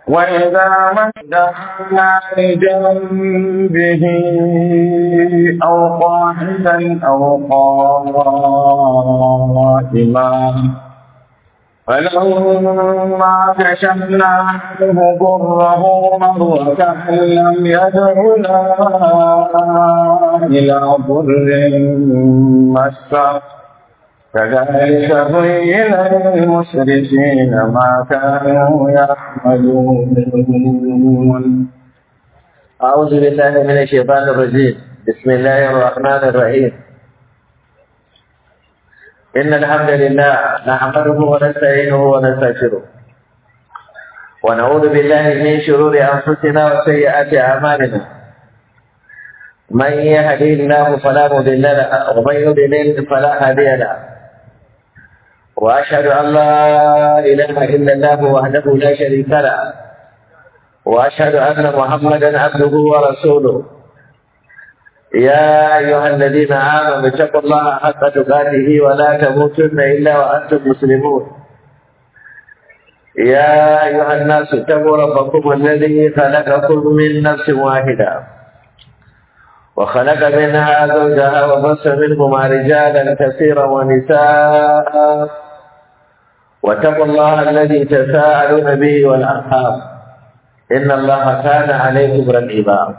وإذا مدحنا لجنبه أو قاعدا أو قائما فلما كشفنا عنه ضره مر كأن لم يدعنا إلى ضر مسه كذلك زين للمشركين ما كانوا يعملون أعوذ بالله من الشيطان الرجيم بسم الله الرحمن الرحيم إن الحمد لله نحمده ونستعينه ونستغفره ونعوذ بالله من شرور أنفسنا وسيئات أعمالنا من يهدي الله فلا مضل له ومن يضلل فلا هادي له وأشهد أن لا إله إلا الله وحده لا شريك له وأشهد أن محمدا عبده ورسوله يا أيها الذين آمنوا اتقوا الله حق تقاته ولا تموتن إلا وأنتم مسلمون يا أيها الناس اتقوا ربكم الذي خلقكم من نفس واحدة وخلق منها زوجها وبص منهما رجالا كثيرا ونساء واتقوا الله الذي تساءلون به والأرحام إن الله كان عليكم رقيبا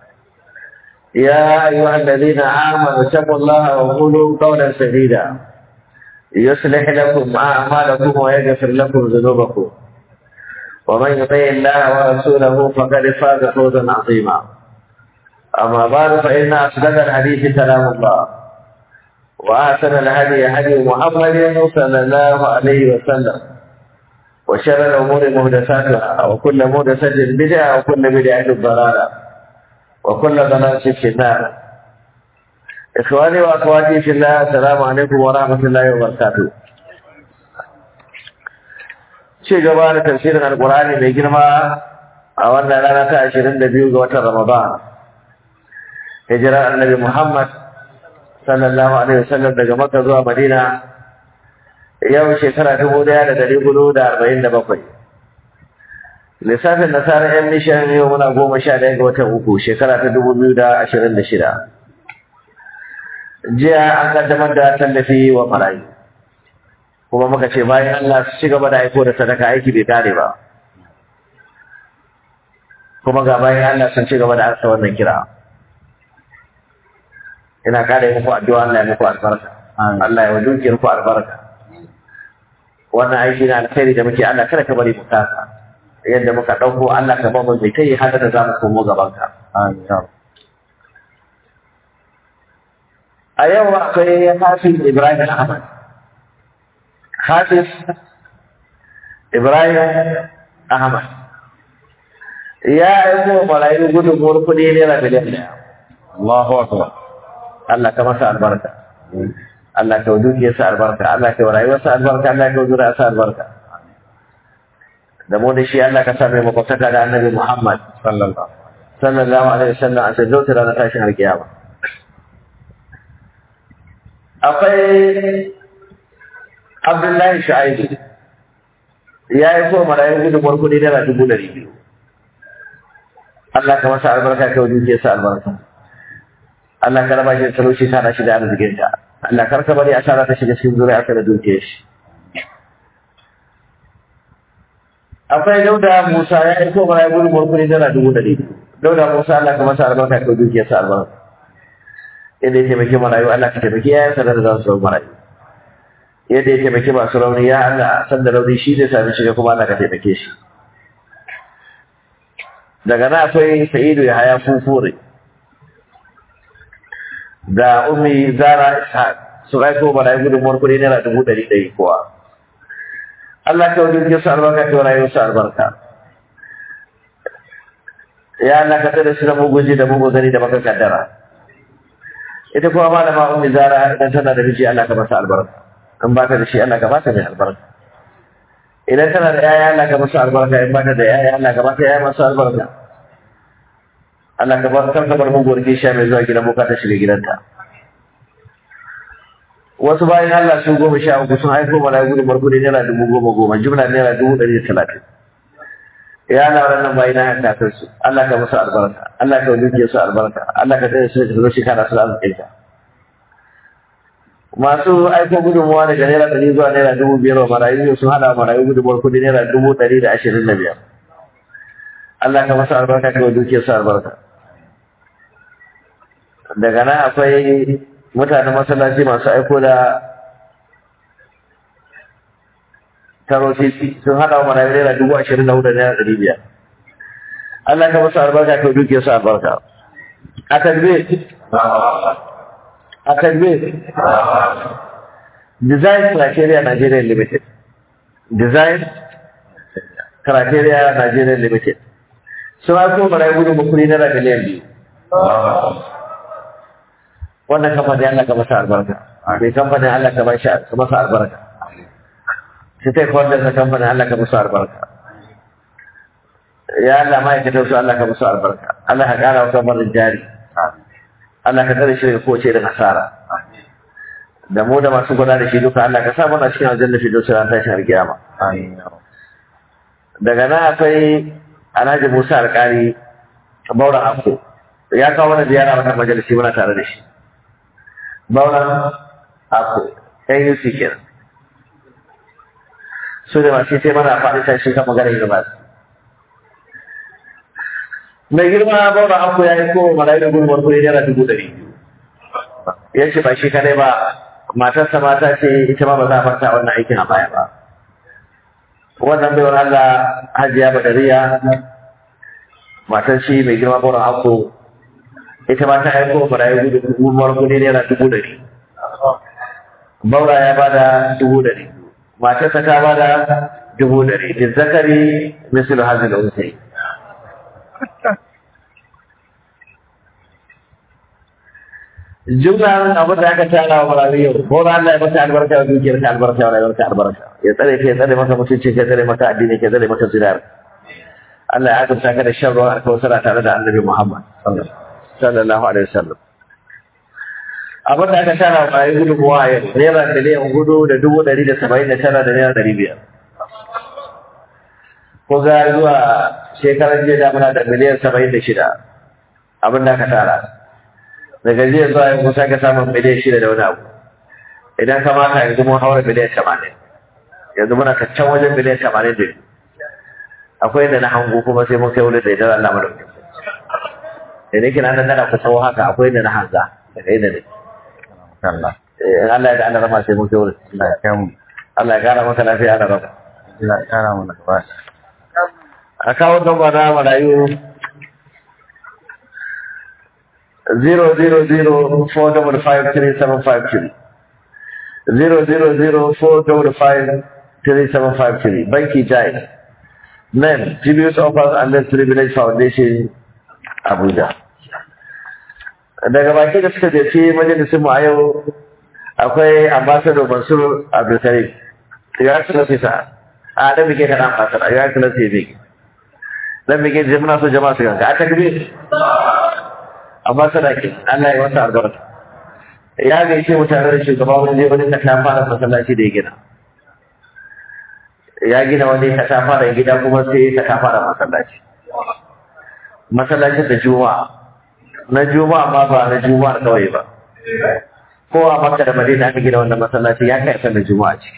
يا أيها الذين آمنوا اتقوا الله وقولوا قولا سديدا يصلح لكم أعمالكم ويغفر لكم ذنوبكم ومن يطع الله ورسوله فقد فاز فوزا عظيما أما بعد فإن أصدق الحديث كلام الله وأحسن الهدي هدي محمد صلى الله عليه وسلم وشر الأمور محدثاتها وكل محدثة بدعة وكل بدعة ضلالة وكل ضلالة في النار إخواني وأخواتي في الله السلام عليكم ورحمة الله وبركاته ci gaba da tafsirin alkurani mai girma a wannan rana ta ashirin da biyu ga watan ramadan hijirar annabi muhammad sallallahu alaihi wasallam daga makka zuwa madina yau shekara dubu daya da dari hudu da arba'in da bakwai lissafin nasarar yan mishan yau muna goma sha ɗaya ga watan uku shekara ta dubu biyu da ashirin da shida jiya an kaddamar da tallafi wa marayu kuma muka ce bayan Allah su ci gaba da aiko da sadaka aiki bai kare ba kuma ga bayan Allah sun ci gaba da arsa wannan kira ina kare muku addu'a Allah ya muku albarka Allah ya wadukiyar ku albarka wannan aiki na alkhairi da muke Allah kada ka bari mu kasa yadda muka dauko Allah ka ba mu mai kai hada da zamu komo gaban ka a yau akwai Hafiz Ibrahim Ahmad Hafiz Ibrahim Ahmad ya aiko marayu gudunmuwar kuɗi naira miliyan ɗaya. Allahu Akbar. Allah ka masa albarka. Allah ka wudu sa albarka. Allah ka rayuwarsa albarka. Allah ka wudu sa albarka. Da mu da shi Allah ka sa mai makwataka da annabi Muhammad Sallallahu. sallallahu alaihi wasallam a sai zautar ranar tashin alkiyama. Akwai Abdullahi Shu'aibu ya yi ko marayu gudunmuwar kuɗi naira dubu ɗari biyu. Allah ka masa albarka ka wudu sa albarka. Allah ka raba shi da talauci ta shi da arzikin ta Allah kar ka bari asara ta shiga cikin zuriya ka da dukiyar shi akwai dauda Musa ya aiko mana ya gudu murkuri dala dubu ɗari dauda Musa Allah ka masa albarka ka dukiyar sa albarka yadda ya taimaki marayu Allah ka taimaki yayan sa da za su zama marayu yadda ya taimaki masu rauni ya Allah san da rauni shi zai sami shiga kuma Allah ka taimake shi daga nan akwai Sa'idu ya haya fufure da umi zara ishaq su aiko mana ya gudun kuɗi naira dubu ɗari ɗari kowa Allah ka wajen jinsu albarka ka rayu su albarka ya Allah ka tsada su da muguji da mugu gani da maka kaddara ita kuma malama umi zara idan tana da miji Allah ka masa albarka in ba ta da shi Allah ka ba ta mai albarka idan tana da yaya Allah ka masa albarka in ba ta da yaya Allah ka ba ta yaya masu albarka Allah ka bar kanka bar muguwar kishiya mai zuwa gidan boka ta shiga gidanta wasu bayan Allah su goma sha uku sun haifo mana gudu markudi naira dubu goma goma jumla naira dubu ɗari da talatin ya na wannan bayi na yan kafin su Allah ka musu albarka Allah ka wuce su albarka Allah ka tsaye su da zo shekara su arzikin ka masu aiko gudunmuwa daga naira ɗari zuwa naira dubu biyar wa marayu sun haɗa wa marayu gudunmuwar kudi naira dubu ɗari da ashirin da biyar Allah ka musu albarka ka wuce su albarka daga nan akwai mutanen masallaci masu aiko da taro titi sun hada wa marayu naira dubu ashirin da hudu naira ɗari biyar Allah ka musu albarka ka duke su albarka a takbir a takbir design criteria Nigeria limited design criteria Nigeria limited sun aiko marayu gudun bukuri naira miliyan biyu wannan kamfanin Allah ka masa albarka mai kamfanin Allah ka bashi ka masa albarka sai ta kwanda na kamfanin Allah ka musu albarka ya Allah ma'aikatar su Allah ka musu albarka Allah ka kara wa kamfanin jari Allah ka tsare shi daga kowace da nasara da mu da masu gwada da shi duka Allah ka sa mana cikin aljanna fi dosa ran tashin alkiyama daga nan akwai Alhaji Musa Alƙari Bauran Afko ya kawo mana ziyara wannan majalisi muna tare da shi Bauran Afko AUC kenan su da masu sai mana faɗi tashi kan magana yi gaba mai girma bauna anko ya yi ko malayi da gudunmar kuɗi naira dubu ɗari ya ce ba shi kadai ba matarsa mata ce ita ma ba za a farta wannan aikin a baya ba wannan baiwar Allah hajiya badariya matar shi mai girma bauna anko ita ma ta aiko malayi gudunmar kuɗi naira dubu ɗari baura ya bada dubu ɗari matarsa ta bada dubu ɗari da zakari misal hazin da usai jumlan abin da aka tara wa marawi yau ko da Allah ya maka albarka da dukiyar ka albarka wa rayuwar ka albarka ya tsare ka ya tsare maka mutunci ka tsare maka addini ka tsare maka zirar Allah ya azurta ka da shan ruwan alkawasara tare da annabi Muhammad sallallahu alaihi wasallam abin da aka tara wa marawi gudunmuwa a yau naira miliyan hudu da dubu ɗari da saba'in da tara da naira ɗari biyar ko ga zuwa shekarar jiya da muna da miliyan saba'in da shida abin da aka tara daga jiya zuwa yanzu sai ka samu miliyan shida da wani abu idan ka mata yanzu mun haura miliyan tamanin yanzu muna kaccan wajen miliyan tamanin da biyu akwai da na hangu kuma sai mun kai wurin da idan Allah madauki da nake nan nan ku tsawo haka akwai da na hanga daga inda ne Allah in Allah ya da Allah rama sai mun kai wurin Allah ya kai mu Allah ya kara maka lafiya ana rama Allah ya kara mana gaba a kawo gaba na marayu zero zero zero four double five three seven five three zero zero zero four double five three seven five three banki jai name tribute offers and less privilege foundation abuja daga baki da suka jefi majalisun mu a yau akwai ambassador mansur abdulkarim ya ci nafisa a dan bike kana ambassador ya ci nafisa dan bike jama'a so jama'a su ganka a takbir amma sadaki Allah ya wata albarka ya gaishe mutane da shugaba wani zai wani ka fara masallaci da ya gina ya gina wani ka fara gida kuma sai ka fara masallaci masallacin da juma'a na juma'a ma ba na juma'a kawai ba ko a makka da madina aka gina wannan masallaci ya kai kan da juma'a ce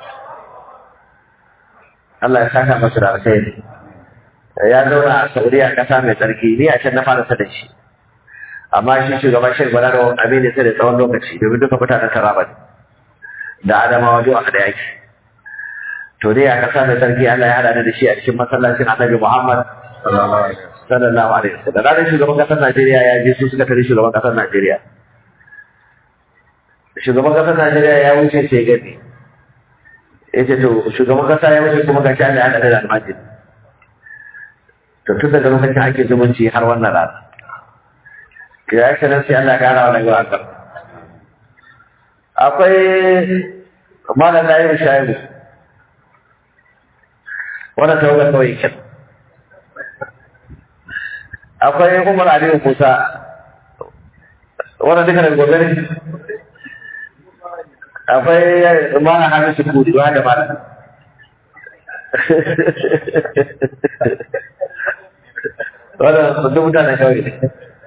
Allah ya saka masa da alkhairi ya zauna a Saudiya kasa mai tsarki ni a can na fara sada shi amma shi shugaban shek balaro abin da sai da tsawon lokaci domin duka mutanen taraba ne da adamawa duk aka da yaki to dai a kasa mai sarki Allah ya hada da shi a cikin masallacin annabi Muhammad sallallahu alaihi wasallam ranar shugaban kasar Najeriya ya je su suka tare shugaban kasar Najeriya shugaban kasar Najeriya ya wuce sai gani yace to shugaban kasa ya wuce kuma gashi Allah ya hada da almajiri to tun daga lokacin ake zumunci har wannan rana ya yi sanar sai Allah ya kara wa daga wakar. Akwai malam na yi shayi wanda ta wuga kawai kyan. Akwai Umar Aliyu Musa wanda duka daga gobe ne. Akwai malam Hamisu Kudu da malam. wannan duk mutanen kauye ne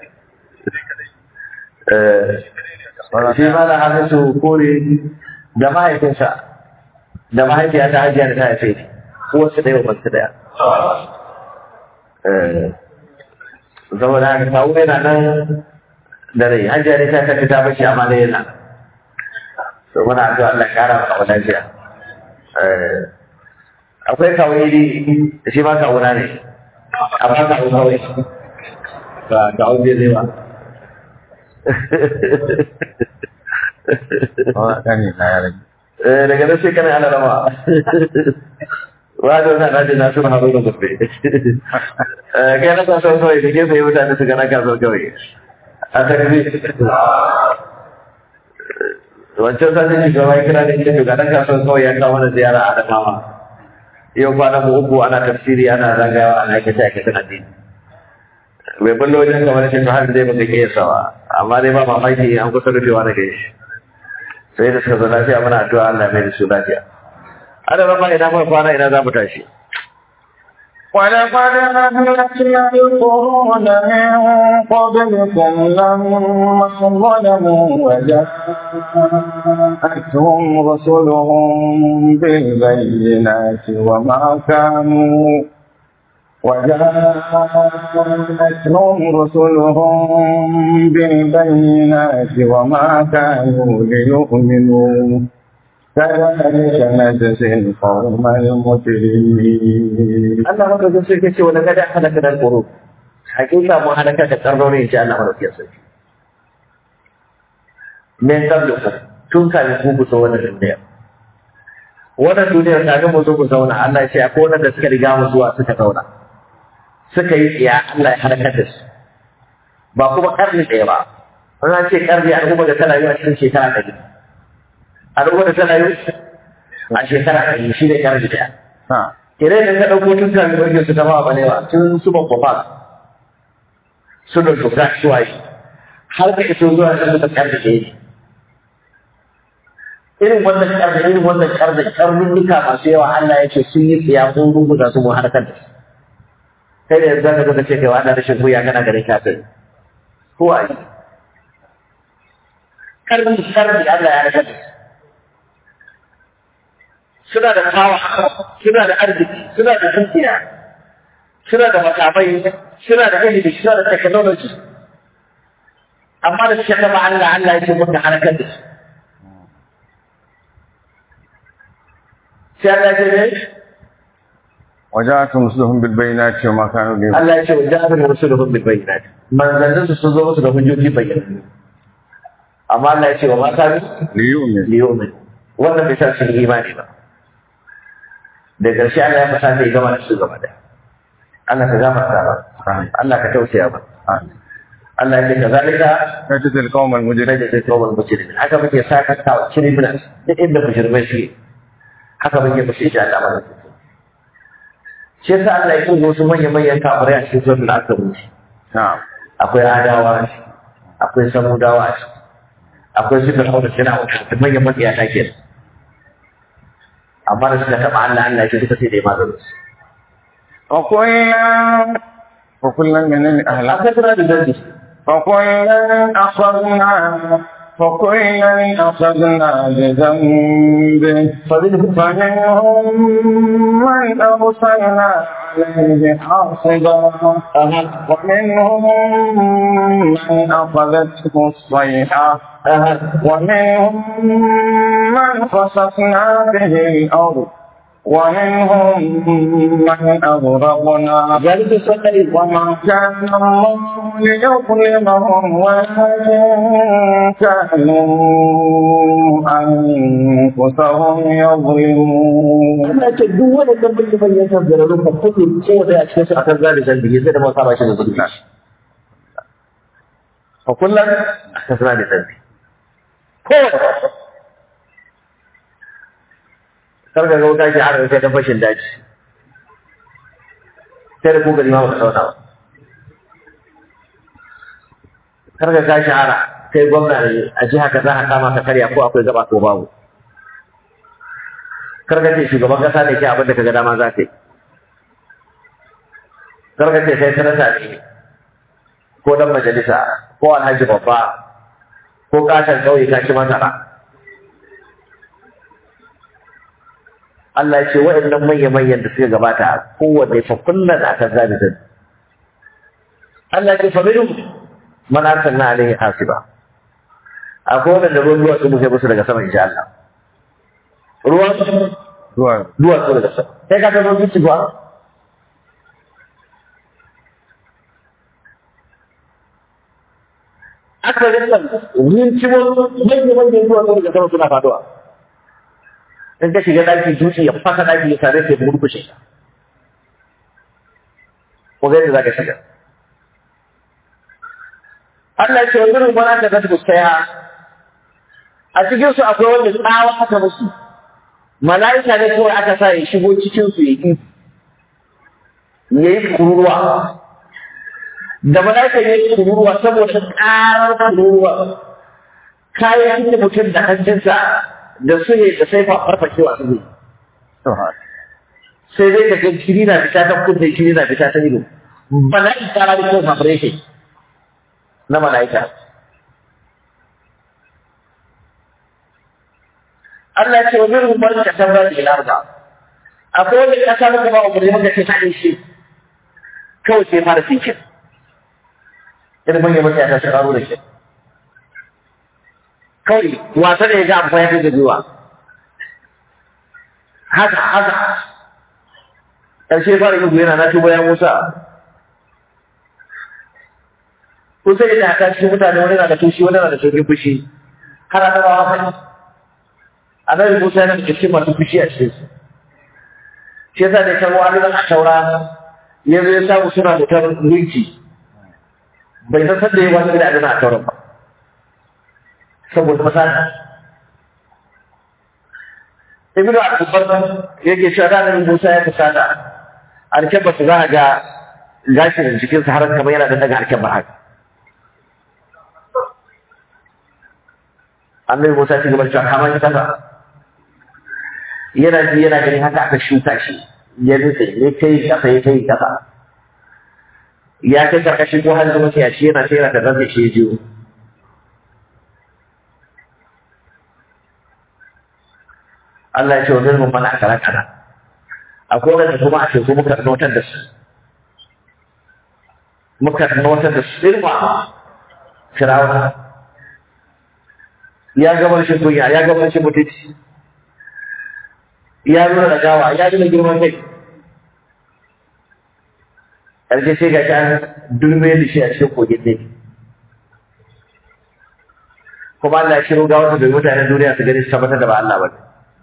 Eh, shi ma da hannun su kore da mahaifinsa da mahaifiya ta hajiya da ta haife ni wasu ɗaya ba su ɗaya Eh, saboda haka kawo yana nan da rai hajiya ne ta tafi ta bashi amma dai yana to muna addu'a Allah ya kara maka lafiya Eh, akwai kawo iri shi ma kawo na ne amma kawo kawai ba kawo bai zai ba Kawai ƙani na ya rage. Eh, daga nan sai kana ana rama wa da wannan rajin na suna haɗu da gobe kai na kasuwar kawai da ke sai mutane su gana kasuwar kawai a takzi wancan sanin shugaba ya kira da ita shugaban kasuwar kawai ya kawo mana ziyara a adamawa yau kwana mu uku ana tafsiri ana zagayawa ana aikace aikacen addini bai ballo wajen kamar shi to har zai baka iya sawa amma dai ba mamaki an kusa rufewa daga shi sai da suka zo lafiya muna addu'a Allah ya mai da su lafiya ana rama ina mai kwana ina za mu tashi ولقد أهلكنا القرون من قبلكم لما ظلموا وجاءتهم رسلهم بالبينات وما كانوا وجاءتهم رسلهم بالبينات وما كانوا ليؤمنوا كذلك نجزي القوم المجرمين Allah madaukakin sarki ce wani gada halaka da ƙuru hakika mu halaka da ƙarnoni ce Allah madaukakin sarki min qablukum tun kafin ku ku zo wannan duniya wannan duniyar kafin mu zo ku zauna Allah ya ce akwai wanda suka riga mu zuwa suka zauna suka yi tsiya Allah ya halakar da su ba kuma karni ɗaya ba an ce karni al'umma da tana yi a cikin shekara ɗari al'umma da tana yi a shekara ɗari shi ne karni ɗaya Ha. kire da ka ɗauko tun kan ɗauke su tafa ba ne ba tun su ban kwafa su da shuka su waye har ka iso zuwa kan da karni ɗaya ne irin wannan karni irin wannan karni karnuka masu yawa Allah ya ce sun yi tsiya sun rubuta su mu harkar da su kai da yanzu zaka zo ka ce kai wa Allah rashin kuya kana ganin kafin ko a yi karni karni Allah ya raka da su suna da kawa suna da arziki suna da dukiya suna da makamai suna da ilimi suna da technology amma da suka taba Allah Allah ya ce muka harkar da su sai Allah ya ce ne وجاءتهم رسلهم بالبينات وما كانوا ليؤمنون Allah ya ce wa ja'alna rusuluhum bil bayyinat manzannin su sun zo musu da hujjoji bayyana amma Allah ya ce wa ma kanu ليؤمنوا liyumin wannan bai sa su yi imani ba da ƙarshe Allah ya fasa ta gama da su gaba da Allah ka gafarta ba Allah ka tausaya ba آمين. Allah ya ce ka zalika نجزي القوم na المجرمين da zai kawo mujrimin haka muke saka ta wa criminals duk inda mujrimai shi haka muke fushi shi Allah mana shi yasa Allah ya kungo su manyan manyan kafirai a cikin sunan al-Ankabut نعم akwai adawa a ciki, akwai samudawa a ciki, akwai su fir'auna suna wata manyan matsiyata ke amma da suka taɓa Allah Allah ce duka sai da ya maganin su وكلا وكلا من أهل akwai suna da zargi فكلا أخذنا فكلا أخذنا بذنبه فمنهم فمنهم من أرسلنا عليه حاصبا أها ومنهم من أخذته الصيحة أها ومنهم من خسفنا به الأرض ومنهم من أغرقنا ذلك السنة وما كان الله ليظلمهم ولكن كانوا أنفسهم يظلمون Allah ce duk wani dan bin ban ya san da rufa kudu ko da a cikin su akan zali zambi sai da mun saba shi da zulmi fa kullum aka suna da zambi ko kar ga wuta ki har sai dan fashin daji sai da ku gari ma ba sauta ba kar ga gashi hara kai gwamna ne a jiha ka za ka kama ka karya ko akwai gaba ko babu kar ka ce shugaban kasa ne ke abin da ka ga dama za ka yi karka ce kai sanata ne ko dan majalisa ko alhaji babba ko katon kauye ka ci masara Allah ya ce waɗannan manya-manyan da suka gabata kowanne fa kullum a kan zabitin Allah ya ce fa minhum man arsalna alaihi hasiba akwai wanda ruwan duwatsu muke musu daga sama insha Allah ruwan zuwa duwatsu daga sama sai ka ta zo bici ba aka rinka rincimo manyan manyan duwatsu daga sama suna faduwa in ka shiga daki dutse ya fasa daki ya tare sai murkushe ka ko ga yadda zaka shiga Allah ya ce wani rumar aka zata fuskaya a cikin su akwai wanda tsawa aka musu mala'ika ne kawai aka sa ya shigo cikin su ya yi ya yi kururuwa da mala'ika ya yi kururuwa saboda ƙarar kururuwa kayan da mutum da hancinsa da su ne da sai farfashewa su ne sai dai ka ga kiri na fita ta kunne kiri na fita ta ido mala'ika na da kuma vibration na mala'ika Allah ce wani rumar ka tabbar da ilarba akwai wani kasa muka ba umarni muka ce ta shi kawai sai fara sinkin irin manyan mutane ta shiraru da shi kawai wasa da ya ga amfani ya fi zuwa haka haka ƙarshe fara yi yana na tuba ya musa kusa yana haka cikin mutane wani na da fushi wani na da sauƙin fushi har ana ba wani annabi musa yana da cikin masu fushi a cikin su shi yasa da kan wani nan a taura ya zo ya samu suna mutar gunki bai san sanda ya wasu da adana a tauran ba saboda masana ibnu al-kubbar yake cewa da annabi musa ya fusata alkebba su za a ga gashin jikinsa har kamar yana da daga alkebba haka annabi Musa shi gaba cewa kama shi kasa yana ji yana gani haka aka shuka shi ya rufe ya kai kasa ya kai kasa ya kai karkashi ko har zama sai shi yana sai yana da zai shi jiyo Allah ya ce wa zirgin mana kara kara akwai wanda kuma a teku muka notar da su muka notar da su irma firawuna ya gabar shi kunya ya gabar shi mutunci ya nuna da gawa ya nuna girman kai ƙarshe sai ga kan dulme da shi a cikin kogin ne kuma Allah ya shiro gawar da mutanen duniya su gani su tabbatar da ba Allah ba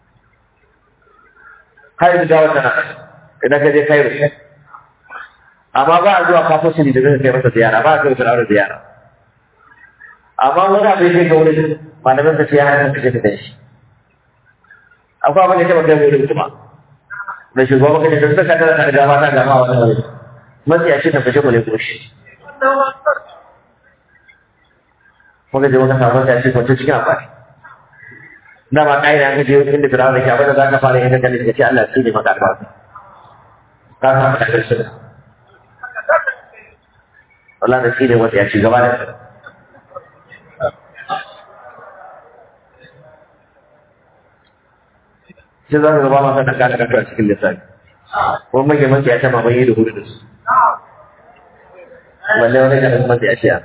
har yanzu gawar tana idan ka je Cairo amma ba a zuwa kafin shi da zai kai masa ziyara ba a kai firawar ziyara amma wani abin da ga wurin malamin da ya hana ka tafi da shi akwai abin da ya taba kai wurin kuma da shugaban ka da suka tara da gama ta gama wannan wuri mafi yashi ta fashe kule koshi muka je muka samu ta shi kwanci cikin amfani da ba kai da kaje inda firawa da ke abin da za ka fara yin da ka ce Allah shi ne maka albarka ka samu da karshe Allah da shi ne wata ya ci gaba da sai za ka gaba masa da kada kaka a cikin lissafi ko mai maki ya taba mai da hudu da su balle wani ga masa ya ce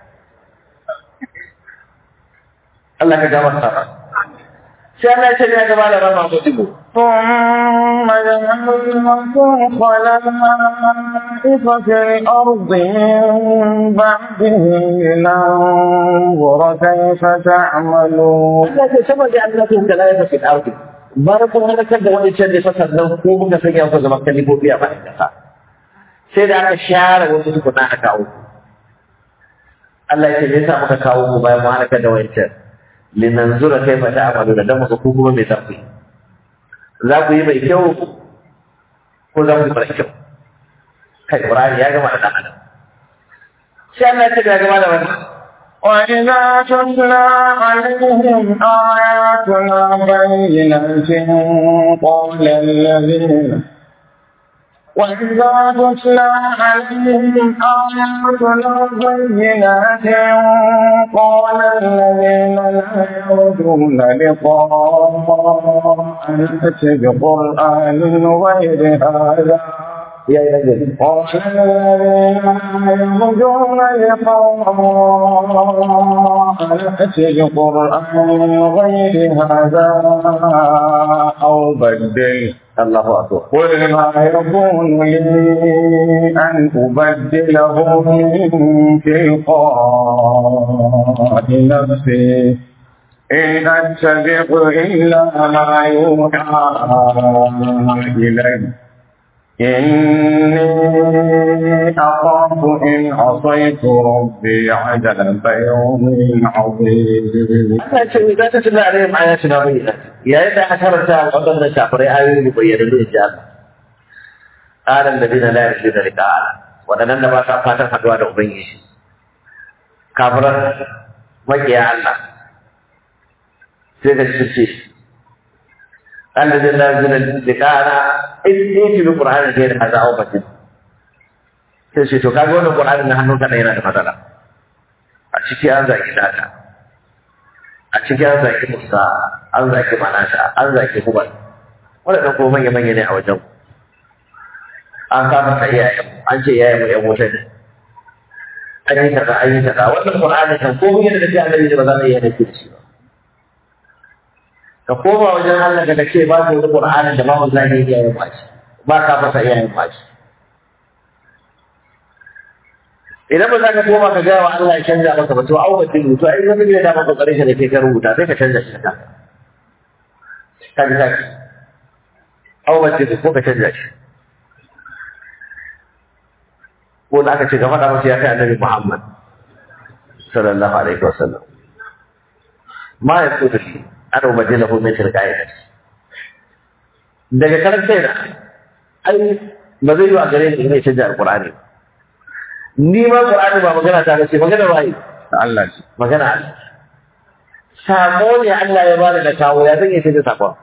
Allah ka gama sa sai Allah ya ce ya gaba da rama ko dibo ثم جعلناكم خلائف في الأرض من بعدهم لننظر كيف تعملون Allah ce sama da Allah kun da lafiya fi ardi bayan kun halakar da wani can da fasar nan ko muka sanya ku zama kalibobi a bayan kasa sai da aka share wasu tukuna aka kawo Allah ya ce me yasa muka kawo ku bayan mu halakar da wancan linanzura kaifa ta'malu da dan muka ku kuma me za ku yi za ku yi mai kyau ko za ku yi mara kyau kai Qur'ani ya gama da dan adam sai Allah ya ce ya gama da wannan وإذا تتلى عليهم آياتنا بينات قال الذين وإذا تتلى عليهم آياتنا بينات قال الذين لا يرجون لقاء نأت بقرآن غير هذا ya yi nagari قال الذين لا يرجون لقاء نأت بقرآن غير هذا أو بدله Allahu akbar قل ما يكون لي أن أبدله من تلقاء نفسي إن أتبع إلا ما يوحى إلي إني أخاف إن عصيت ربي عذاب يوم عظيم Allah ce idan ta tuna alayhim ayatuna bayyinat yayin da aka karanta waɗannan kafirai ayoyi bayyana da insha Allah qala alladhina la yarjuna liqa'a waɗannan da ba sa fatan haduwa da ubangiji kafiran makiya Allah sai da su ce alladhina la yarjuna liqa'a in yake bi qur'ani da ya hada au batin sai ce to kaga wannan qur'ani na hannunka ne yana da matsala a ciki an zaki data a cikin an zaki musa an zaki manasha an zaki hubal waɗannan ko manya manya ne a wajen an kama ta iyayen an ce iyayen mu yan wuta ne an yi kaza an yi kaza wannan qur'ani kan ko mun da kai annabi ba za mu iya nake da shi ba ka koma wajen Allah da ce ba ku qur'ani da ba mu zaki iyayen mu shi ba ka fasa iyayen mu shi idan ba za ka koma ka gaya wa Allah ya canza maka ba to au ba tin to ai zaka da maka kokarin shi da ke ka rubuta sai ka canza shi ka ka ji ka au ba tin ko ka canza shi ko da aka ce ga faɗa masa ya kai annabi Muhammad sallallahu alaihi wasallam ma ya so da shi ana ubajin lahu min tilqa'i daga karanta da ai ba zai yi a gare ni ne canja alqur'ani ba ni ma Qur'ani ba magana ta ce magana waye Allah ce magana Allah sako ne Allah ya bada da kawo ya zan yace da sakon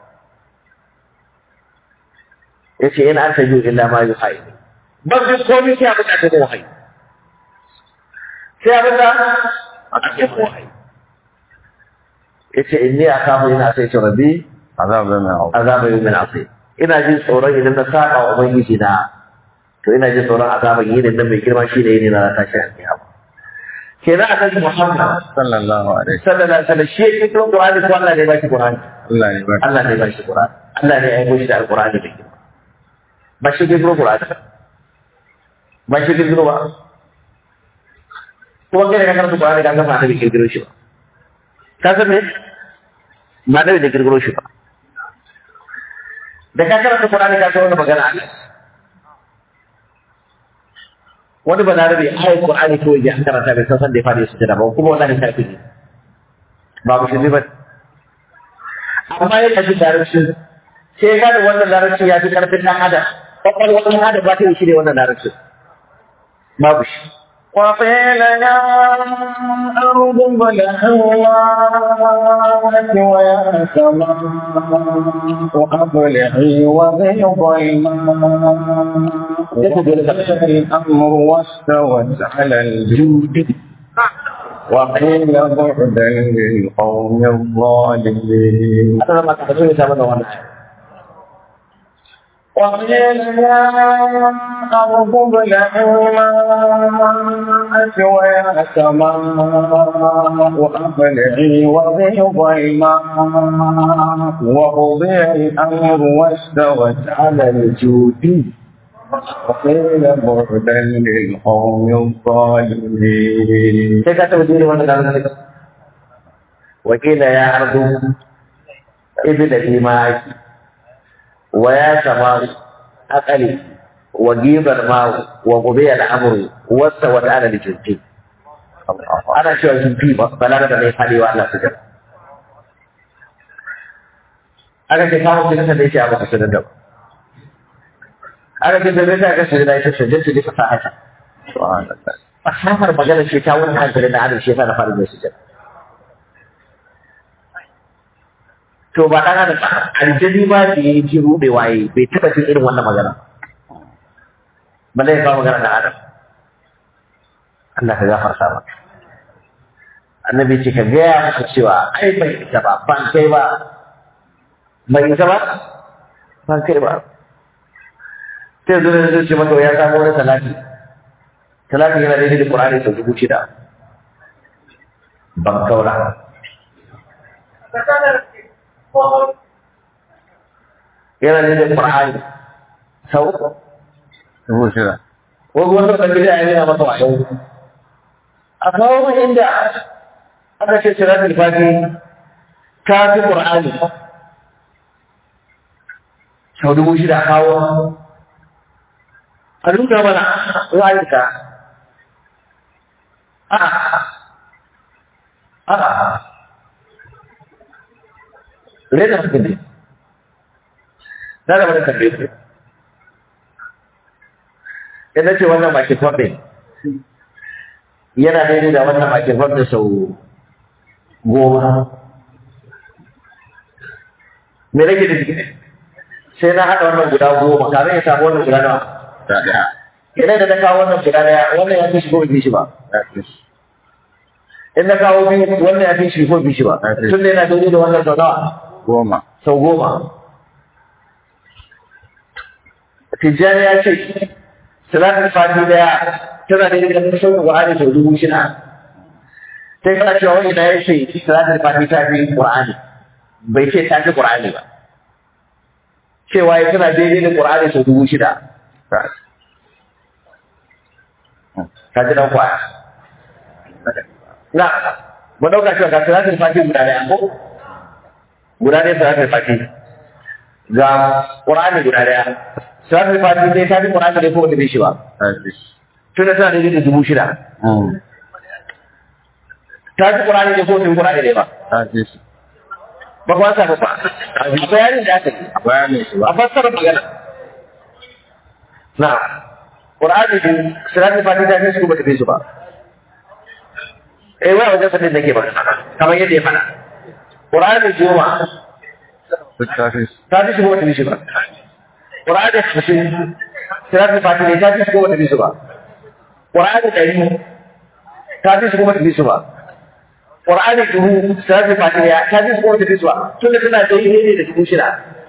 yace in anta ju illa ma yuhai ba duk komai sai abin da ta wahayi sai abin da ake wahayi yace inni akafu ina sai ce rabbi azab da mai hau azaba yawmin asir ina jin tsoron idan na saba wa ubangiji na to ina jin tsoron azaban yinin nan mai girma shi ne yini na tashi a kiyama kenan a kan Muhammad sallallahu alaihi sallallahu alaihi wasallam shi yake cikin Qur'ani ko Allah ne ba shi Qur'ani Allah ne ba Allah ne ba shi Qur'ani Allah ne ya aiko shi da Al-Qur'ani mai girma ba shi ke cikin Qur'ani ba shi ke cikin ba kuma kai da ka karanta Qur'ani ka ga ba da kirkiro shi ba ka san me ma da da kirkiro shi ba da ka karanta Qur'ani ka san wannan magana Allah wani ba larabe ayat Qur'ani ko ya karanta bai san san da ya fara su da ba kuma wallahi kafiri ne ba musulmi ba amma ya kaji larabci sai ga da wannan larabci ya fi karfin dan adam kwakwalwar dan adam ba ta yi shi ne wannan larabci babu shi وقيل يا أرض ابلعي ماءك ويا سماء أقلعي وغيض الماء وقضي الأمر واستوت على الجود وقيل بعدا للقوم الظالمين a tsanan maka kaso ya samu da wannan وقيل يا أرض ابلعي ماءك ويا سماء أقلعي وغيض الماء وقضي الأمر واستوت على الجود وقيل بعدا للقوم الظالمين sai ka taɓa jini wannan larabci wakila ya arzu ibi da imaki wa ya sama akali wa gibar mawu wa gobe al'amuru wasta wata ana da jirgi ana cewa jirgi balaga da mai faɗi wa Allah su jama aka ce kawo su nasa da yake a maka su da aka ce da zai aka shi da yake shi jinsu ne fasahata subhanallah fasahar magana ce ta wani hankali na adam shi yasa na fara mai su jama to ba ɗan adam aljani ma da ya ji ruɗewa yi bai taɓa jin irin wannan magana balle ya kawo magana da adam Allah ka gafarta ba annabi ce ka gaya maka cewa ai bai isa ba ban kai ba bai isa ba ban kai ba sai zuwa zai ce maka ya samu wani talati talati yana daidai da Qur'ani sau dubu shida ban kaura yana daidai da Qur'ani sau dubu shida wani wanda kan gida ya nuna masa wayo a kawo mu inda aka ce siratul fati ta fi qur'ani sau dubu shida a kawo a nuna mana ra'ayinka a a rena su ne na da wani tambaye su idan ce wannan bakin fardin yana daidai da wannan bakin fardin sau goma me rage da jiki sai na haɗa wannan guda goma kafin ya samu wannan guda nawa ta ɗaya idan da na kawo wannan guda ɗaya wannan ya fi shi ko bai fi shi ba ta fi in na kawo biyu wannan ya fi shi ko bai fi shi ba tun da yana daidai da wannan sau nawa goma sau goma tijjani ya ce salatul fati daya tana da yadda ta sauka Qur'ani sau dubu shida sai kana cewa wani da ya ce salatul fati ta fi Qur'ani bai ce ta fi Qur'ani ba cewa ya tana daidai da Qur'ani sau dubu shida ta ka ji dan kwaya na mu dauka cewa ga salatul fati guda daya ko guda daya salatul fati ga Qur'ani guda daya salatul fati dai ta fi Qur'ani dai ko wanda bai shi ba ta fi tun da tana daidai da dubu shida ta fi Qur'ani dai ko wanda bai Qur'ani dai ba ta fi ba kuma sa ba a bi bayanin da aka yi bayanin shi a ba fassara magana na Qur'ani din salatul fati ta fi su ba ta fi su ba eh wai wajen sanin nake ba kamar yadda ya faɗa Qur'ani goma duk ta fi ta fi su ba ta fi su ba Qur'ani hamsin salatul fati ne ta fi su ba ta fi su ba Qur'ani ɗari ta fi su ba ta fi su ba Qur'ani dubu salatul fati ya ta fi su ba ta fi su ba tunda tana daidai ne da dubu shida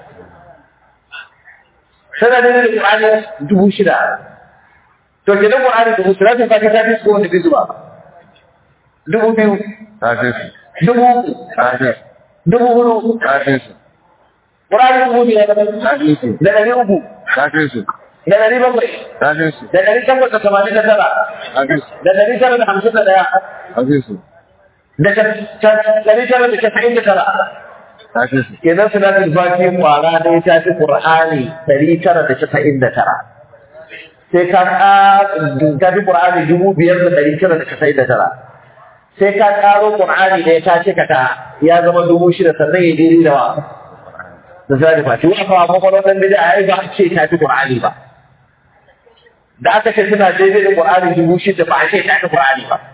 tana daidai da Qur'ani dubu shida to kenan Qur'ani dubu salatul fati ta fi su ba ta fi su ba dubu biyu ta fi dubu uku ta fi dubu hudu ta fi Qur'ani dubu biyar ta fi da ɗari uku ta fi da ɗari bakwai ta fi da ɗari takwas da tamanin da tara ta fi da ɗari tara da hamsin da ɗaya ta fi da ɗari tara da casa'in da tara ta fi kenan salatul fati kwara ne ta fi qur'ani ɗari tara da casa'in da tara sai ka ƙa- ta fi qur'ani dubu biyar da ɗari tara da casa'in da tara sai ka ƙaro qur'ani ne ta cika ta ya zama dubu shida sannan ya daidai da wa da salatul fati wa fa kwakwalwar ɗan bida ai ba a ce ta fi qur'ani ba da aka ce suna daidai da qur'ani dubu shida ba a ce ta fi qur'ani ba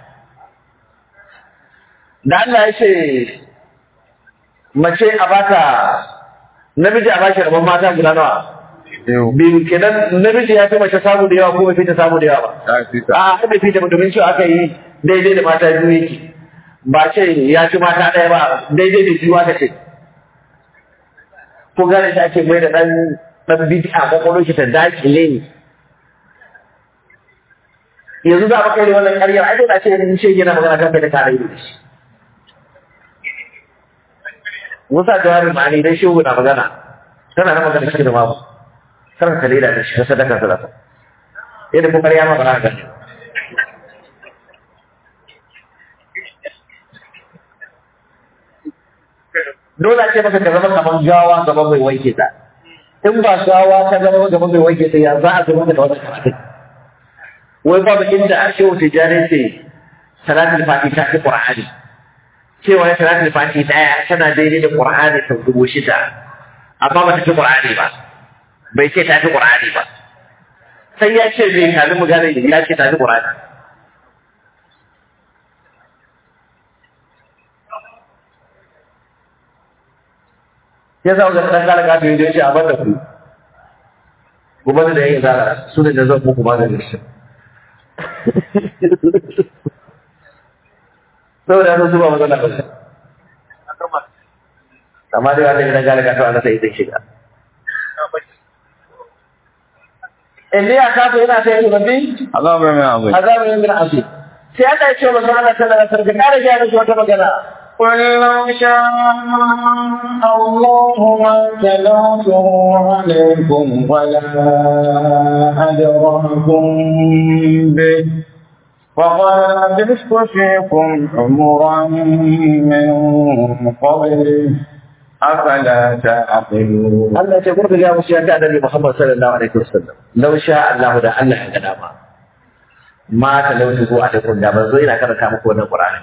da Allah ya ce mace a bata namiji a bashi rabon mata guda nawa biyu biyu kenan namiji ya fi mace samu da yawa ko bai fi ta samu da yawa ba ta fi ta a bai fi ta domin cewa aka yi daidai da mata biyu yake ba ce ya fi mata ɗaya ba daidai da biyu aka ce ko gane shi ake mai da ɗan ɗan bid'a kwakwalwar shi ta dakile ne yanzu za a kai da wannan ƙaryar ai dole a ce in ce yana magana kan bai da tare da shi Musa jawabin ma'ani dai shehu na magana tana na magana shi da babu kar ka leda da shi ka sadaka sadaka yadda kuma ya ma ba za ka gani dole a ce maka ka zama kamar gawa gaban mai wanke ta in ba gawa ta zama gaban mai wanke ta ya za a zama da wannan karatun wai babu inda a shehu tijjani ce salatul fati ta fi qur'ani cewa ya salatul fati daya tana daidai da qur'ani sau dubu shida amma ba ta fi qur'ani ba bai ce ta fi qur'ani ba sai ya ce zai kalli mu gane ya ce ta fi qur'ani ya zama ga ɗan kala kafin ya ce a bada ku kuma da yin zara su ne da zan muku ba da shi saboda haka su ba matsala ba shi amma dai wanda gidan gane kasuwa na sai zai shiga in dai aka fi yana sai yi rabbi عذاب من عظيم azabin min asir sai aka yi cewa manzo Allah sallallahu alaihi wasallam kare ga musu wata magana قل لو شاء الله ما تلوته عليكم ولا أدراكم به فقد لبثت فيكم عمرا من قبله أفلا تعقلون Allah ya ce kurka ga musu ya ta annabi Muhammad sallallahu alaihi wasallam law sha Allah da Allah ya ga dama ma talautu ko a takun da ban zo ina karanta muku wannan Qur'ani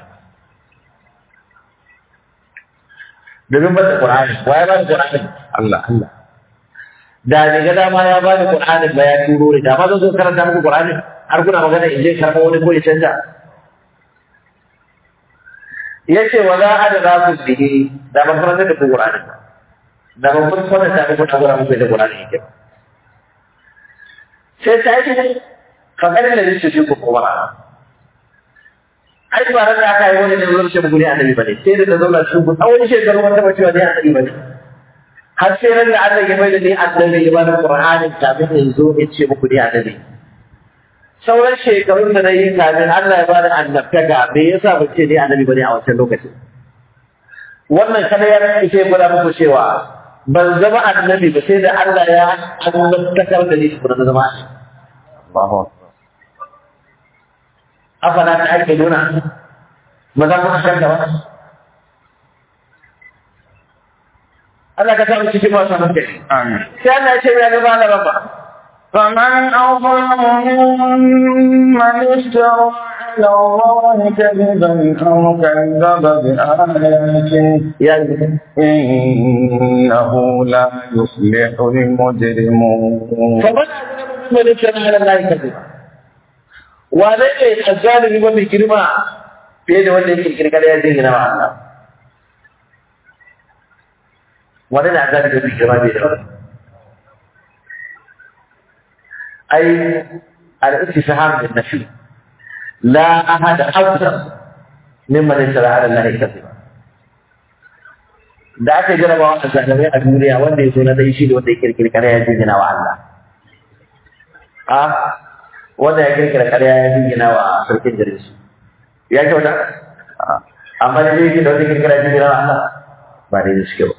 domin ba da Qur'ani waye ba da Qur'ani الله الله da ne ga dama ya ba da Qur'ani ba ya turo ni da ma zan zo karanta muku Qur'ani har kuna magana in je karɓo wani ko ya canja yace wala adra ku bihi da ban karanta da ku Qur'ani ba da ban kun fara ta muku da Qur'ani da Qur'ani yake ba sai ta yi kamar da yake shi ku kuma ai ba ran da aka yi wani da zuwa shi guri annabi bane sai da ta zauna shi ku tsawon shekaru wanda ba cewa ne annabi bane har sai ran da Allah ya mai da ni annabi ya bani Qur'ani kafin in zo in ce muku ni annabi sauran shekarun da na yi kafin Allah ya bani annabtaka me yasa ba ce ni annabi bane a wancan lokacin wannan kada ya ce fara muku cewa ban zama annabi ba sai da Allah ya annabtakar da ni kuma na zama annabi الله أكبر afala ta ake nuna ba za mu san da wani Allah ka samu cikin masu hankali آمين sai Allah ya ce ya gaba da rabba فمن أظلم ممن افترى على الله كذبا أو كذب بآياته ya yi إنه لا يفلح المجرمون kamar da ne ce na Allah ya kace wane ne azzalimi mafi girma fiye da wanda yake kirkira ya jingina wa Allah wane ne azzalimi mafi girma fiye da wanda أي الاستفهام للنفي لا أحد أكثر ممن افترى على الله كذبا da aka jaraba wa zalimai a duniya wanda ya zo na dai shi da wanda ya kirkiri karya ya jingina wa Allah a wanda ya kirkira karya ya jingina wa sarkin garin su ya kyauta amma da zai da wanda ya kirkira ya jingina wa Allah ba dai suke ba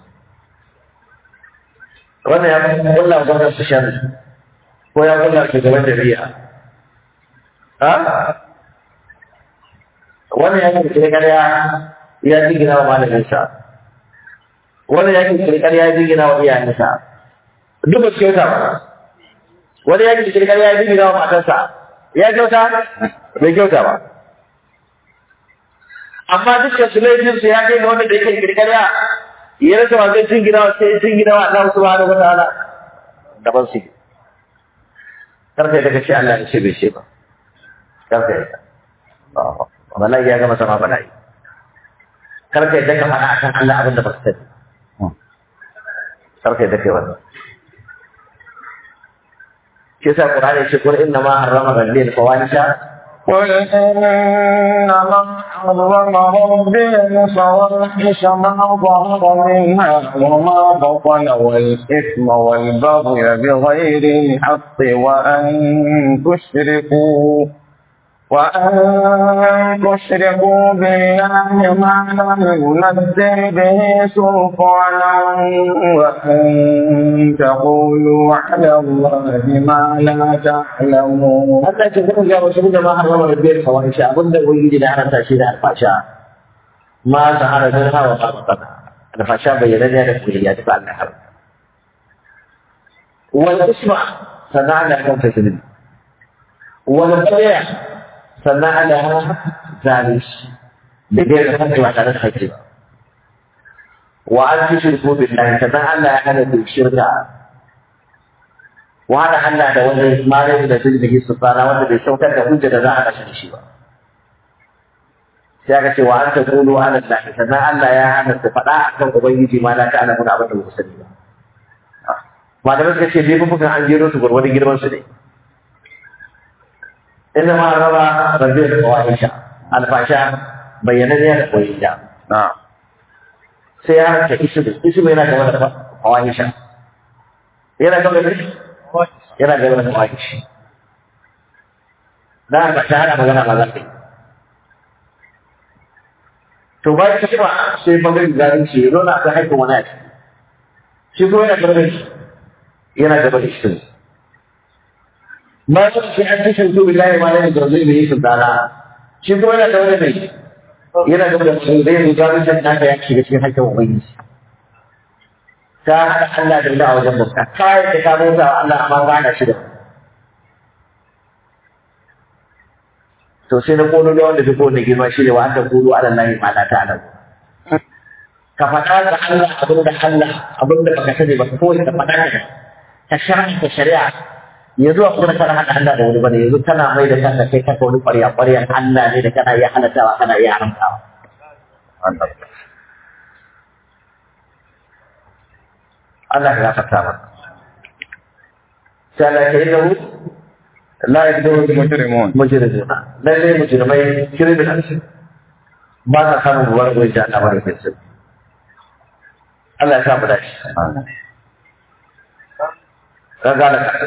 wannan ya kulla gwamnati su shan ko ya kulla shugaban jami'a ha wannan ya kirkiri karya ya jingina wa malamin sa wani ya kirkiri ƙarya ya jingina wa iyayensa duk ba su kyauta ba wani ya kirkiri ƙarya ya jingina wa matarsa ya kyauta bai kyauta ba amma dukkan su laifin su ya kai ga wanda da ya kirkiri ƙarya ya rasa wa zai jingina wa sai jingina wa Allah subhanahu wa ta'ala daban su karka daga ce Allah ya ce bai ce ba karka yadda wallahi ya gama sama bala'i karka yadda ka faɗa akan Allah abin da ba ka sani karka yadda kai wannan shi yasa Qur'ani ce qul inna ma harrama rabbi al-fawahisha قل إنما حرم ربي الفواحش ما ظهر منها وما بطن والإثم والبغي بغير الحق وأن تشركوا وأن تشركوا بالله ما لم ينزل به سلطانا وأن تقولوا على الله ما لا تعلمون Allah ce kuma ga wasu da ma harrama rabbi al-fawahisha abinda ubangiji da haranta shi da alfasha ma zahara min hawa ma batana alfasha bayyana ne da kulliya ta Allah har wal isma sanana kan taslim wal baya sannan ana zalunci da gaira kanka ba tare da haƙƙi ba wa an fi shirku billahi sannan Allah ya hana ku shirka wa hada Allah da wani malami da sun da hisu tsara wanda bai saukar da hujja da za a kashe shi ba sai aka ce wa an ta kulu ala Allah sannan Allah ya hana ku faɗa akan ubangiji ma la ta alamu abin da ba ku sani ba malamai suka ce laifukan an jero su gwargwadon girman su ne inda ma raba rabbi da fawahisha alfasha bayyana ne da koyinta na'am sai ya harka ismu ismu yana gaba da fawahisha yana gaba da yana gaba da fawahisha da haka ta hana magana ba za ta yi to ba ta cewa sai bangaren zalunci ya zo na ta haifin wani a ciki shi kuma yana gaba da shi yana gaba da shi ma su ce an ci shirku billahi ma ne da zai yi sultana shi kuma yana gaba da mai yana gaba da shi zai zo zalunci naka ya shiga cikin haƙƙin ubangiji ta haɗa Allah da Allah wajen bauta kai da ka bauta wa Allah amma ba na shi da to sai na kono da wanda fi kowane girma shi ne wa an ta kulu ala lahi ma la ta'lamu ka faɗa ga Allah abin da Allah abin da baka sani ba ko ka faɗa ka ta shari'a ta shari'a yanzu a kuma kana hada Allah da wani bane yanzu kana mai da kanka kai kanka wani ƙwarya ƙwaryan Allah ne da kana iya halattawa kana iya haramtawa Allah Allah ya gafarta maka sai Allah ya yi da mu la yaqdiru mujrimun mujrimuna lalle mujrimai criminals ba sa samun wani wajen da Allah ba da Allah ya sa mu dace ka gane ka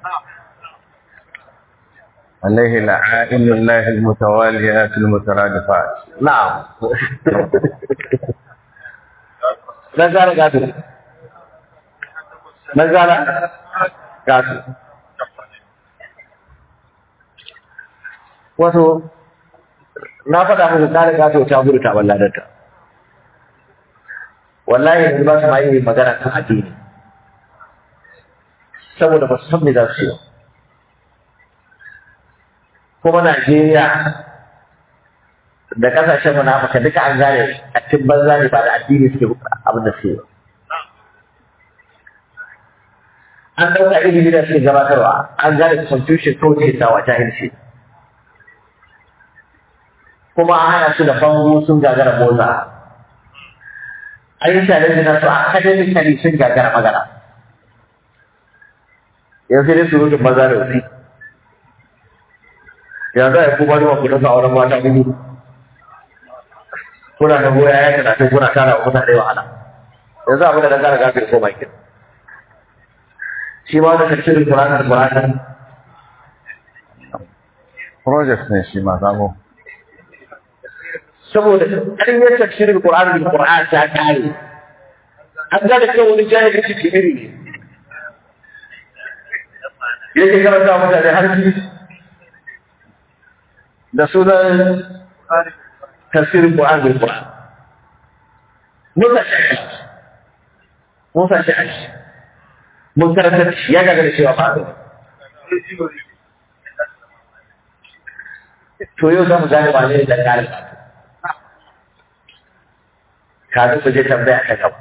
عليه لعائن الله المتواليات المترادفات na'am na gane gado na gane gado wato na faɗa muku kare gato ta gudu ta walladarta wallahi yanzu ba su ma yi magana kan addini saboda ba su san me za su yi ba. kuma Najeriya da kasashen munafuka duka an gane a cikin banza ne ba da addini suke abin da suke ba. an ɗauka ilimi da suke gabatarwa an gane constitution ko ce sa wata hirce kuma an hana su da bango sun gagara motsa an yi challenge na su academically sun gagara magana yanzu sai dai surutun maza da wasi yanzu a yi kuma da ku dasa auren mata gudu kuna da goya ya talatin kuna tara wa mutane wahala yanzu abin da na gara gafir ko bakin shi ma wani tafsirin Qur'an da Qur'an project ne shi ma sabo saboda an yi tafsirin Qur'an da Qur'an ta kare an ga da cewa wani jahili shi kibiri ne yake karanta mutane har shi da sunan tafsirin Qur'an da Qur'an Musa shi Musa shi mun karanta shi ya gaga da cewa ba to yau za mu gane ba ne da ƙarin kafin ku je tambaya ta gaba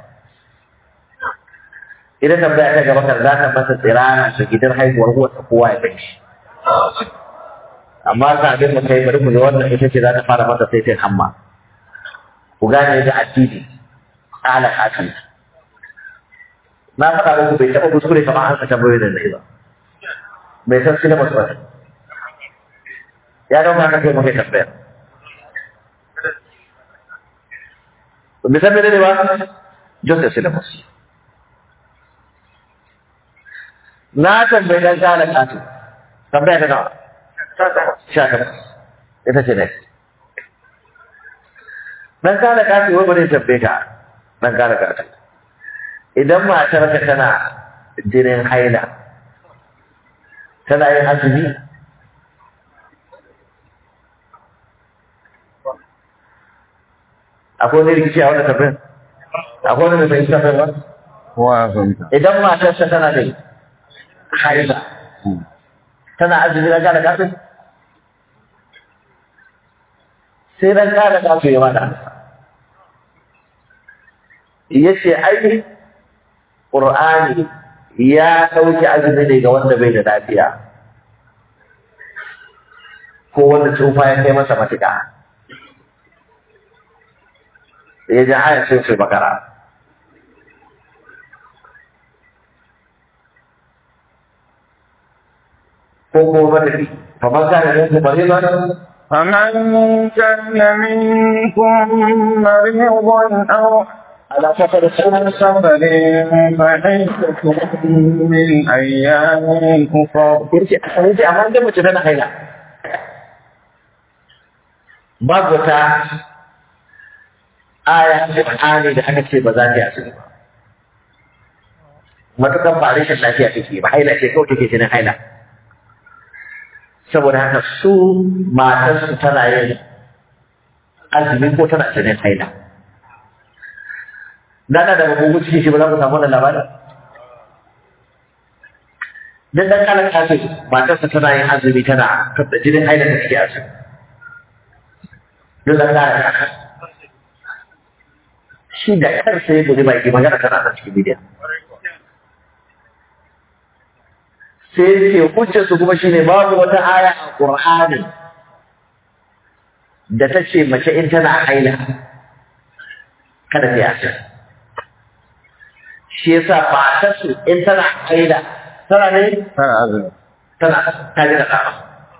idan tambaya ta gaba kan za ta masa tsirana da gidan haihuwar wata kowa ya kai shi amma kafin mu kai bari mu ga wannan ita ce za ta fara masa sai sai hamma ku gane da addini ala hakan na faɗa muku bai taɓa kuskure kamar an ka tambayoyi da zai ba bai san shi na masu wata ya dauka ka kai mu kai tambayar bai san mene ne ba just a syllabus na tambayi dan kala katu tambaya ta nawa sha takwas ita ce next dan kala katu wai bane tambaye ka dan kala katu idan matarka tana jinin haila tana yin azumi akwai wani rikici a wannan tafiyan akwai wani mai tafiyan ba kowa ya fahimta idan matarsa tana da haila tana azumi na gane kafin sai ran gane kafin ya mana ya ce ai ƙur'ani ya ɗauki azumi ne ga wanda bai da lafiya ko wanda tsufa ya kai masa matuƙa ya ji ayar sai su bakara ko kuma matafi fa man kana minkum maridan فمن كان منكم مريضا أو ala safar على سفر فعدة من أيام أخر yace yace amma da mace tana haila babu ta aya Qur'ani da aka ce ba za ta yi asiri ba matukan ba rashin lafiya take ba haila ce kawai take jinin haila saboda haka su matarsu tana yin azumi ko tana jinin haila Dana da babu ciki shi ba za ku samu wannan labarin dan dan kana kace matarsa tana yin azumi tana da jinin haila ta take azumi dan dan kana shi da kansa ya guji baki magana tana da cikin bidiyon sai ce hujjar su kuma shine babu wata aya a Qur'ani da ta ce mace in tana haila kada ta yi shi yasa ba ta su in tana haila tana ne tana azumi tana ta ji da kama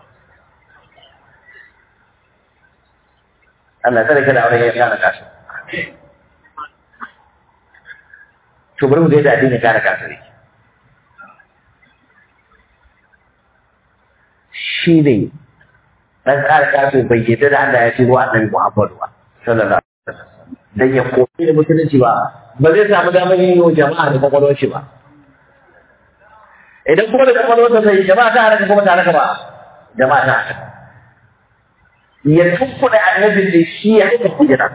Allah tsare kada aure ya kana kasu to bari mu ga yadda addini ya kana kasu ne shi ne ɗan ƙara ƙarfe bai yadda da Allah ya ce wa annabi Muhammadu ba sallallahu alaihi wasallam dan ya koyi da musulunci ba ba zai samu damar yin wa jama'a da kwakwalwar shi ba idan kuma da kwakwalwar sa sai jama'a ta haraka kuma ta haraka ba jama'a ta haraka ya tukkuɗa annabin da shi ya haka kujera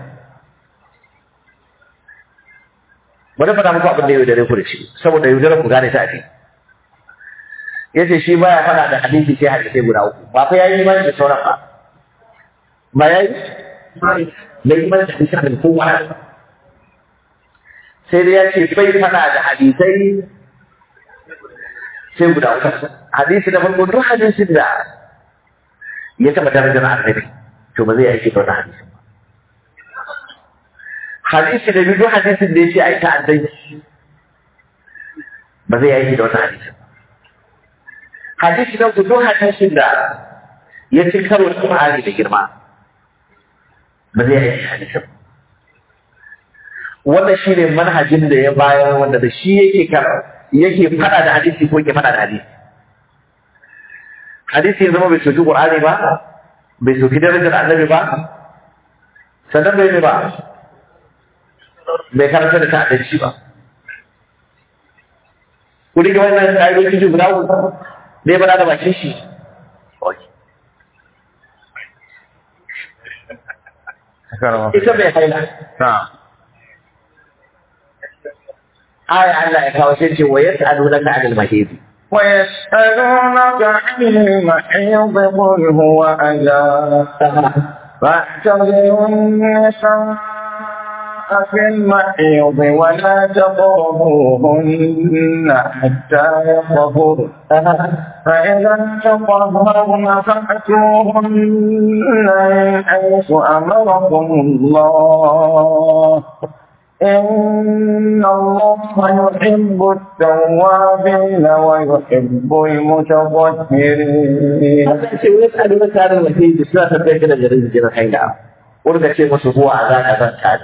bari faɗa muku abin da yau da ku da shi saboda yau ku gane ta a fi yace shi baya fada da hadisi sai hadisi guda uku ba fa yayi imani da sauran ba ba yayi da imani da hadisi da kowa sai dai yace bai fada da hadisai sai guda uku hadisi da farko duk hadisin da ya taba darajar annabi to ba zai aiki da wannan hadisin ba hadisi da biyu duk hadisin da yace ai ta'addanci ba zai aiki da wannan hadisin ba hadisi na gudu hadisin da ya ci karo da Qur'ani da girma ba zai yi hadisin wannan shine manhajin da ya bayar wanda da shi yake kar yake fada da hadisi ko yake fada da hadisi hadisi ya zama bai soki Qur'ani ba bai soki darajar annabi ba sannan bai ne ba bai karanta da ta'addanci ba ku rike wannan ƙa'idoji guda uku ne ba da bakin shi ita mai haila aya Allah ya kawo shi ce wa yas'alunaka 'anil mahidi ويسألونك عن المحيض قل هو أذى فاعتزلوا النساء في المحيض ولا تقربوهن حتى يطهرن فإذا تطهرن فأتوهن من حيث أمركم الله إن الله يحب التوابين ويحب المتطهرين. هذا شيء ويسألونك عن المحيض suna tambayar da jarin jiran haila. Wanda ce musu huwa a zaka zan tare.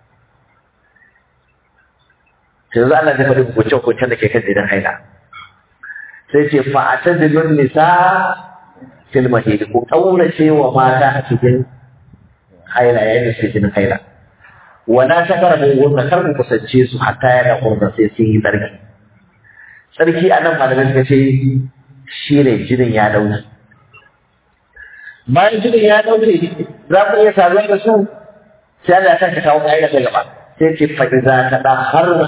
yanzu Allah zai faɗi hukunce-hukuncen da ke kan jinin haila sai ce fa'atar da nun nisa fil mahidi ku ƙaurace wa mata a cikin haila yayin da suke jinin haila wala ta kara mugunta kar ku kusance su hatta ya da kurna sai sun yi tsarki tsarki a nan malamai suka ce shi ne jinin ya dauke bayan jinin ya dauke za ku iya saduwa da su sai Allah ya sake kawo ƙa'ida ta gaba sai ce fa'iza ta da harna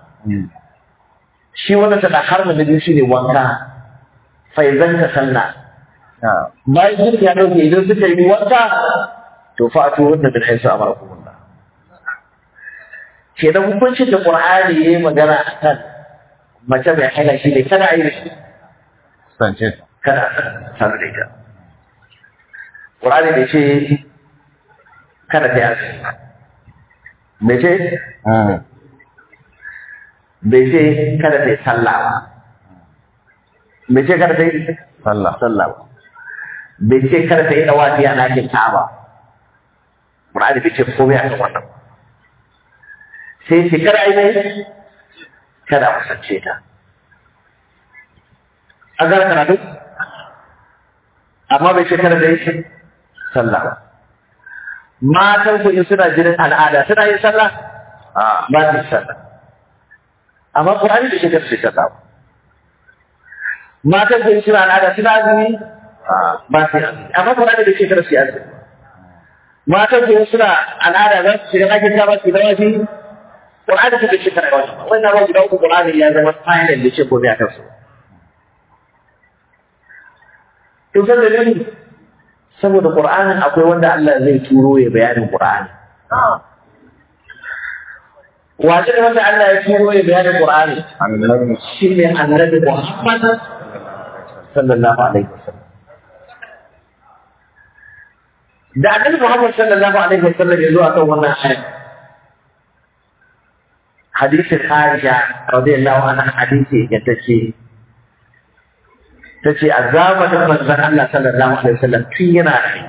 shi wannan ta da harna na biyu shine wanka faizan ta sanna bayan jinin ya dauke idan suka yi wanka to fa'atu wanda bin haisu amarakumullah kenan hukuncin da Qur'ani yayi magana akan mace mai haila shi ne kada ayi shi sance kada sanar da ita Qur'ani bai ce kada ta yi azumi bai ce bai ce kada ta yi sallah ba bai ce kada ta yi sallah sallah ba bai ce kada ta yi dawafi a ɗakin ka'aba Qur'ani bai ce komai a kan wannan sai ce kada ai ne kada a kusance ta an gara karatu amma bai ce kada da yi sallah ba matan ku in suna jinin al'ada suna yin sallah a ba su yi sallah amma Qur'ani bai ce kada su yi sallah ba matan ku in suna al'ada suna azumi a ba su yi azumi amma Qur'ani bai ce kada su yi azumi matan ku in suna al'ada za su shiga ɗakin ta ba su yi dawafi Qur'ani ta bai ce kada wani wannan ba guda uku Qur'ani ya zama final da ce komai a kansu in san dalili saboda Qur'anin akwai wanda Allah zai turo ya bayanin Qur'ani wace ne wanda Allah ya turo ya bayanin Qur'ani annabi shi ne annabi Muhammad sallallahu alaihi wasallam da annabi Muhammad sallallahu alaihi wasallam ya zo akan wannan ayat hadisin Aisha radiyallahu anha hadisi ya tace tace a zamanin manzon Allah sallallahu alaihi wasallam tun yana rai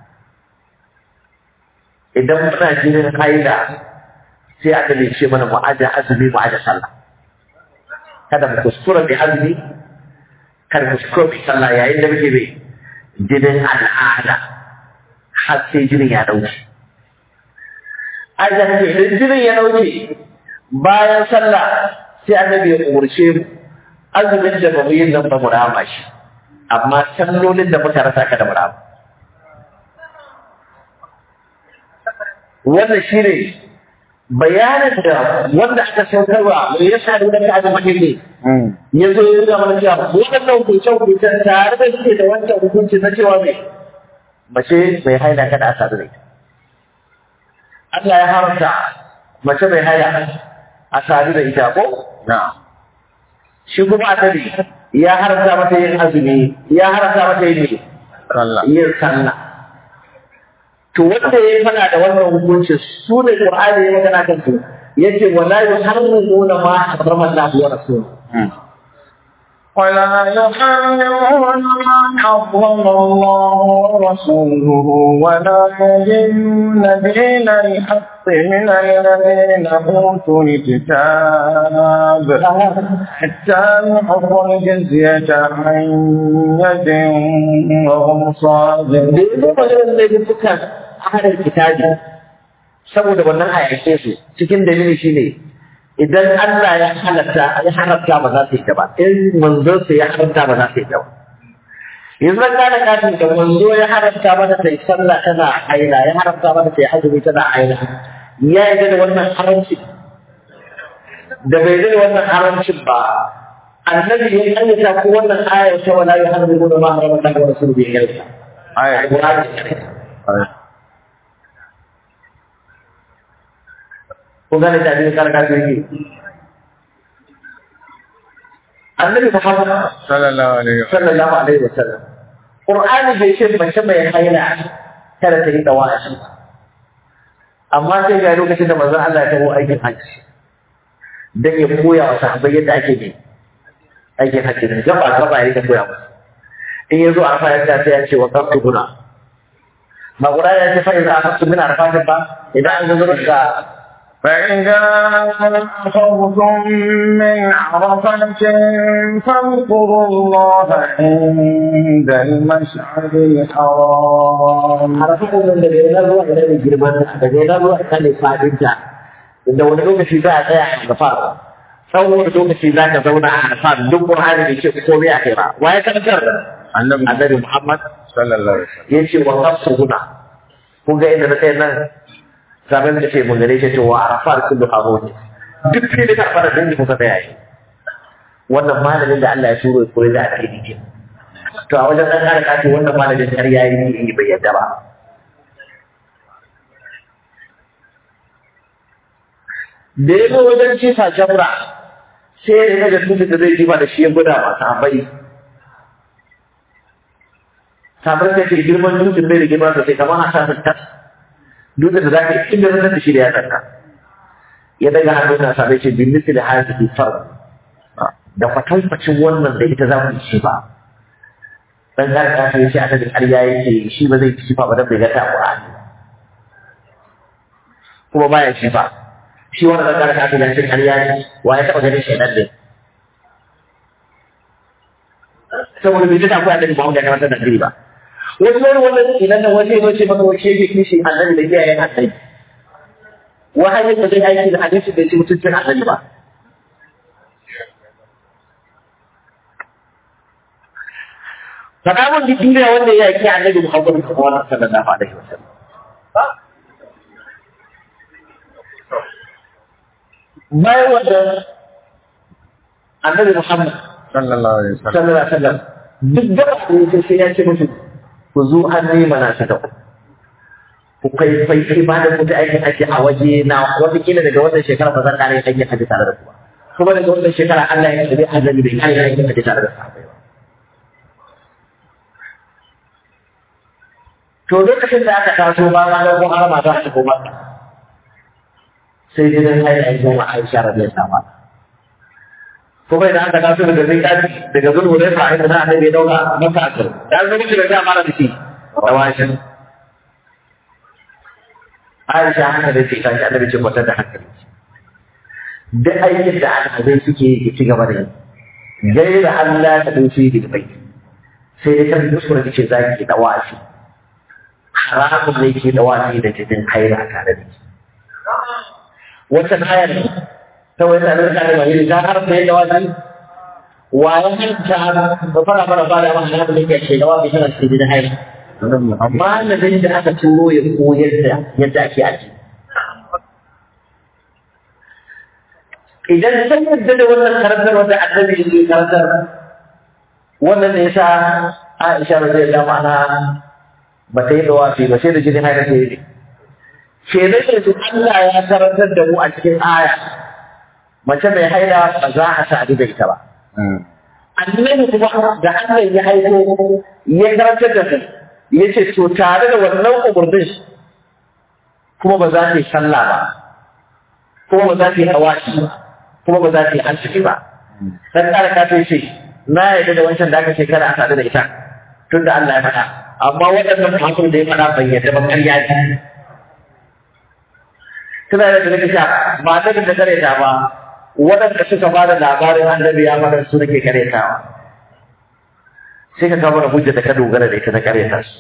idan muna jinin haila sai aka ce mana mu aje azumi mu aje sallah kada mu kuskura bi azumi kada mu kuskura bi sallah yayin da muke bai jinin al'ada har sai jinin ya dauke aje idan jinin ya dauke bayan sallah sai annabi ya umarce mu azumin da bamu yin nan ba mu rama shi amma sallolin da muka rasa ka da mu rama wannan shi ne bayanin da wanda aka saukarwa mai yasa da wanda aka mahimmi ya zo ya nuna mana cewa waɗannan hukuncen hukuncen tare da suke da wancan hukunci na cewa mai mace mai haila kada a sadu da ita Allah ya haramta mace mai haila a sadu da ita ko na shi kuma annabi ya haramta mata yin azumi ya haramta mata yin sallah yin sallah to wanda ya fada da wannan hukuncin su ne Qur'ani ya magana kan su yace wala yuharrimuna ma harrama Allah wa rasuluhu ولا يحرمون ما حرم الله ورسوله ولا يدين دين الحق من الذين أوتوا الكتاب حتى يعطوا الجزية عن يد وهم da صاغرون yanzu maganar da dukkan ahalin kitabi saboda wannan ayyace su cikin dalili shine idan Allah ya halatta ya haramta ba za su yi ta ba in manzon sa ya haramta ba za su yi ta ba yanzu an gane kafin da manzo ya haramta mata ta yi sallah tana haila ya haramta mata ta yi azumi tana haila ya yi da wannan haramci da bai da wannan haramcin ba annabi ya kanyata ko wannan ayar ta wala yuharrimu ma harama Allah wa rasuluhu bi yarda aya kun gane da abin karka su yake annabi muhammad sallallahu alaihi wa sallallahu alaihi wa sallam qur'ani bai ce mace mai haila kada ta yi dawashi amma sai ga lokacin da manzon Allah ya taho aikin hajji dan ya koya wa sahabbai yadda ake yi aikin hajji ne gaba gaba ya rika koya musu in yazo a fa yadda sai ya ce wa qaftu guna ba qur'ani ya ce fa idza aqtu min arfatin ba idan an zo da فإذا أخذتم من عرفة فاذكروا الله عند المشعر الحرام harafin nan daga yana zuwa ina ne girman ta daga yana zuwa ina ne fadin ta inda wani lokaci za a tsaya a gafa tsawon wani lokaci za ka zauna a gafa duk qur'ani da ke komai a kai ba waye karantar annabi annabi muhammad sallallahu alaihi wa ya ce wa nafsu huna kun ga inda na kai nan sabon da ce mun gare shi to wa arafar kullu haboti duk sai da fara dangi kuka tsaya yi wannan malamin da Allah ya turo ya koyi da ake yi to a wajen ɗan ƙara kafi wannan malamin har ya yi bai yadda ba da ya zo wajen cifa jamra sai ya daga dutsen da zai jifa da shi ya gwada masu abai sabar da ke girman dutsen bai da girma sosai kamar a sassan tas dutsen da za ka inda zan da shi da ya tsaka ya daga hannun na sabai ce bin misali hajji far da kwatankwacin wannan da ita za ku ci ba dan garka ta yace annabi ƙarya yake shi ba zai shifa ba dan bai ga ta Qur'ani kuma baya shifa shi wanda dan garka ta yace ƙarya ne wa ya taba ganin shaidan ne saboda bai ta koya annabi Muhammad ya karanta da ba wasu wani wannan idan nan wasu ya ce maka wace yake kishi annabi da iyayen annabi wahayin da zai aiki da hadisi da ce mutuncin annabi ba faɗa mun duk duniya wanda ya yaki annabi Muhammad sallallahu alaihi wasallam bayan wanda annabi Muhammad sallallahu alaihi wasallam sallallahu alaihi wasallam duk da ku sai ya ce musu ku zo an nema na ta ku kai kai ibada ku ta aikin haji a waje na wata kila daga wannan shekara ba zan kare aikin haji tare da ku ba kuma daga wannan shekara Allah ya tabi annabi bai kare aikin haji tare da sahabbai ba to lokacin da aka taso ba ma ga har ma za ta koma sai gidan haila ya zo ma Aisha radiyallahu anha kuma idan aka taso daga zai dace daga zulhu da fa inda annabi ya dauka maka akar dan zo miki da ta fara da shi tawashin Aisha haka da ce tashi annabi ce kwatar da hankali duk aikin da alhazai suke yi ci gaba da yi gaira Allah ta dauki da bai sai dai kan kuskure ce za ki da wasi haramun ne ke da wasi da jinin haila tare da shi wata ayar ta wani tsanar da ne mai ta har sai da wasi wa ya hanta ba fara fara fara ma haramun ne ke ce da wasi tana cikin jinin haila malamin da aka turo ya koyar da yadda ake aji. Idan san yadda da wannan karantar wanda annabi yake karantar wannan ne yasa Aisha radiyallahu anha ba ta yi dawafi ba sai da jini haila ta yi. Ke da su Allah ya karantar da mu a cikin aya mace mai haila ba za a sadu da ita ba. Annabi kuma da Allah ya haiko ya karantar da su ya ce to tare da wannan umarnin kuma ba za ta yi sallah ba kuma ba za ta yi hawashi ba kuma ba za ta yi arziki ba dan kare ka ta ce na yarda da wancan da aka ce kada a sadu da ita tunda Allah ya faɗa amma waɗannan hakun da ya faɗa ban yarda ba ƙarya ce tana da daga sha ba ta da kare ta ba waɗanda suka fara labarin annabi ya faɗa su nake kare ta sai ka kawo hujja da ka dogara da ita ta karyata su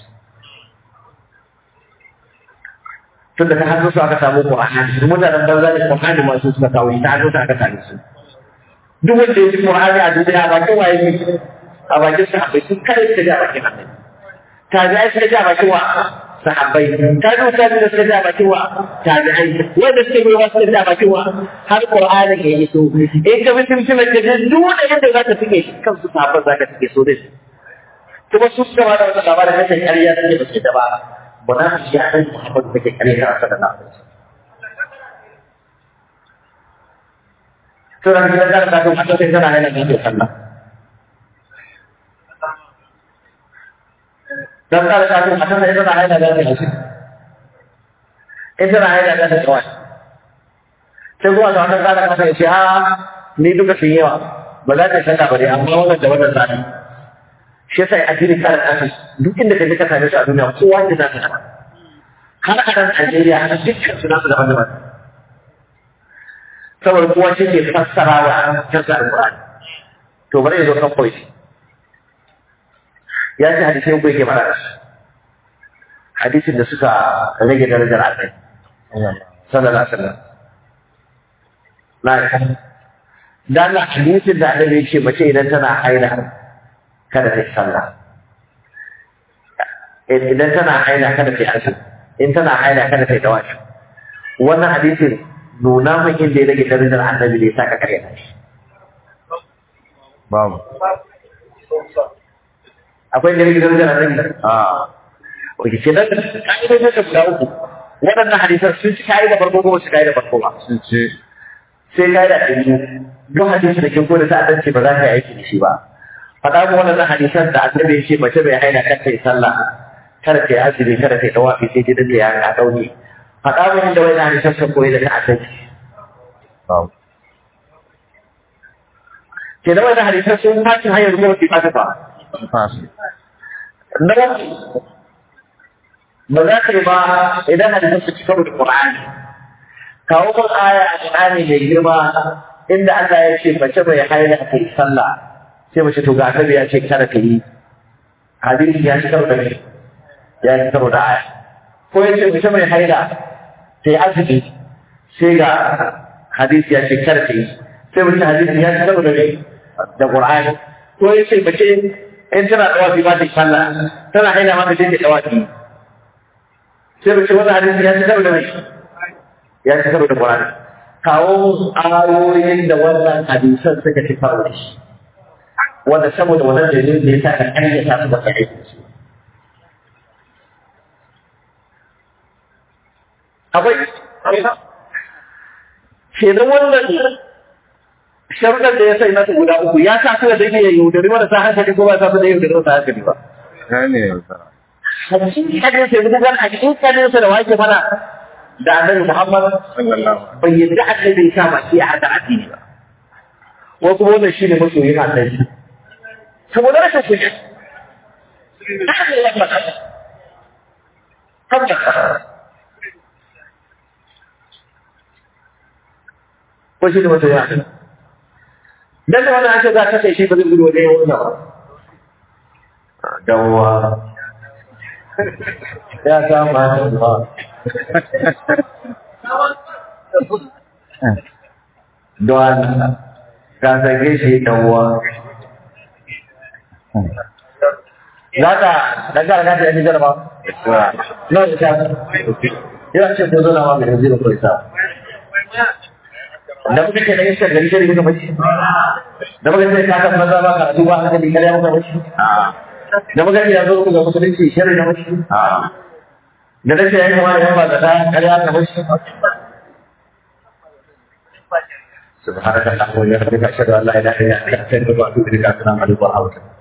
tun da ta hannu su aka samu Qur'ani su mutanen banza da Qur'ani masu suka kawo shi ta hannu su aka same su duk wanda ya ji Qur'ani a duniya a bakin waye ne a bakin sahabbai sun kare ta da bakin annabi tabi'ai sai da bakin wa sahabbai tabi'u tabi'u da sai da bakin wa tabi'ai wanda suke yi wasu da bakin wa har Qur'ani ke yi so in ka bi simsimar da duk wanda yadda za ka fike shi kansu sahabban za ka fike so dai kuma su suka ba da wata labarin kashe ƙarya suke ba su da ba ba na shi ya ɗan Muhammadu da ke ƙarya a sada na Turan gidan da ta kuma ta sai tana yana da ke sallah. Dan da ta kuma ta sai tana yana da ke shi. In tana yana da ke kawai. Sai zuwa da wannan kada ka sai ce ha ni duka sun yawa ba za ka shaka ba dai amma wannan da wannan zani. shi yasa ya addini kare kasu duk inda ka je ka same su a duniya kowa da za ka har a nan Najeriya har dukkan su nasu daban daban saboda kowa shi ke fassara wa kansa alƙur'ani to bari ya zo kan koyi ya ce hadisai ko yake fara hadisin da suka rage darajar Allah sallallahu alaihi wasallam na dan hadisin da Allah ya ce mace idan tana haila kada ta yi sallah idan tana haila kada ta yi azumi in tana haila kada ta yi tawashi wannan hadisin nuna min inda ya rage darajar annabi da ya saka kare ta shi babu akwai da rage darajar annabi a oke ke nan ka'idojin da guda uku waɗannan hadisan sun ci ka'ida farko ko su ka'ida farko ba sun ce sai ka'ida ta biyu duk hadisi da kin koda ta'addanci ba za ka yi aiki da shi ba faɗa mu wannan hadisan da annabi ya ce mace bai haina kar ta yi sallah kada ta yi azumi kada ta yi tawafi sai gidan da ya ka dauni faɗa mu inda wannan hadisan sun koyi da ta'addanci babu ke da wannan hadisan sun tashi hanyar zuwa ki fata ba sun fasi na ba za ka yi ba idan hadisin su ci karo da Qur'ani kawo mun aya a Qur'ani mai girma inda Allah ya ce mace mai haila ta yi sallah sai mace to ga annabi ya ce kada ta yi hadisi ya ci karo da me ya ci karo da aya ko ya ce mace mai haila ta yi azumi sai ga hadisi ya ce kada ta yi sai mace hadisi ya ci karo da me da Qur'ani ko ya ce mace in tana dawafi ba ta yi sallah tana haila ma ta je ta dawafi sai mace wannan hadisi ya ci karo da me ya ci karo da Qur'ani kawo ayoyin da wannan hadisan suka ci karo da shi wanda saboda wannan dalilin da ya sa ka ƙaryata su ba ka aiki su akwai kenan wannan sharuɗar da ya sai mata guda uku ya sa su da dake ya yaudari marasa hankali ko ba sa su da yaudari marasa hankali ba gane yaudara hakikanin sai gudan hakikanin sa da wake fara da annabi Muhammad sallallahu bai yadda annabi ya sa baki a hada addini ba wasu wannan shi ne masoyin annabi saboda rashin kuɗi haka ya maka haka ko shi ne masoyin annabi dan da wannan an ce za ka kai shi ba zai gudu wajen yawon ba dawowa ya kama ba don ka sake shi ɗanwa. Za ka ɗan gara ka ta yi jarba? Na da ta. Yana ce ko zana ma mai zira ko isa. Da muka ce da iskar gari gari muka mace. Da muka ce ka kan maza ba ka duba hankali kare muka mace. Da muka ce ya zo ga musulunci shirin na mace. Da take yayin kama da yan ba da ta kare aka mace. سبحانك اللهم وبحمدك اشهد ان لا اله الا انت استغفرك واتوب اليك السلام عليكم ورحمه الله